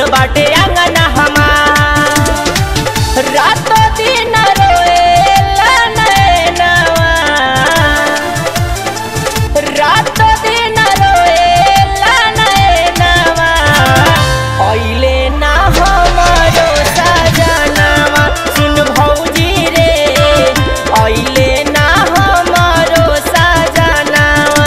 बाटे आंगना हमार रात दिन रोएला नैनवा रात दिन रोएला नैनवा अइले ना हमरो सजनवा सुन भौजी रे अइले ना हमरो सजनवा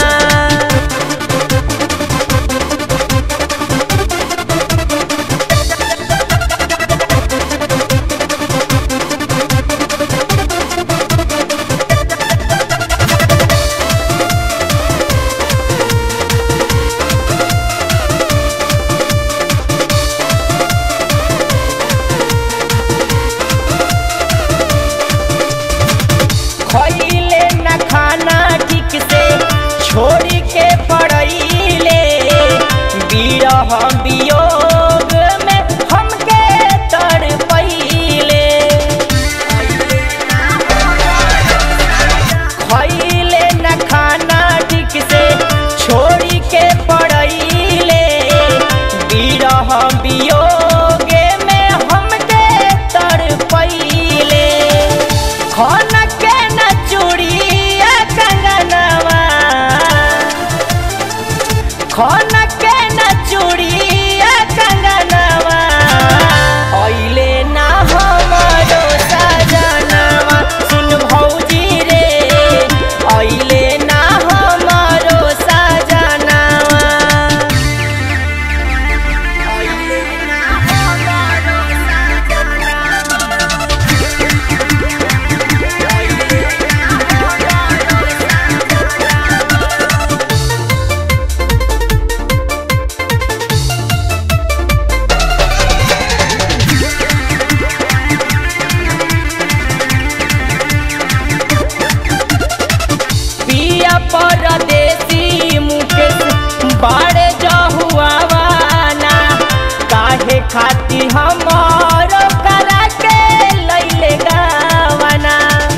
खइले न खाना ठीक से छोड़ी के पड़ैले बिरह वियोग में हमके तड़पैले खइले न खाना ठीक से छोड़ी के पड़ैले बिरह वियोग में हमके तड़पैले खन के न चूड़िया कंगनवा खन के न चूड़िया कंगनवा अइले ना हमरो सजनवा सुन भौजी रे अइले ना हमरो सजनवा अइले ना हमरो सजनवा पिया परदेसी मुकेश बाड़े जहुआवाना काहे खाती हमर करा के लैले गावाना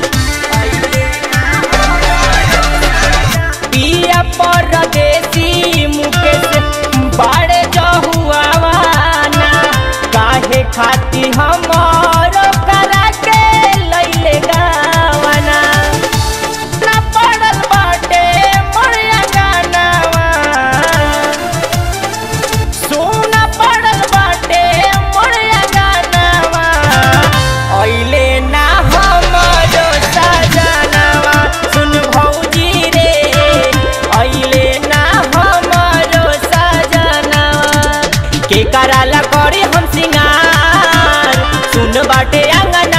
पिया परदेसी मुकेश बाड़े जहुआवाना काहे खाती हमर करा के लैले गावाना ना पड़ल बाटे मोरिया गानावा सोना पड़ल बाटे मोरिया गानावा अइले ना हमरो सजनवा सुन भौजी रे अइले ना हमरो सजनवा के कराला करे हम सिंगार सुन बाटे आंगन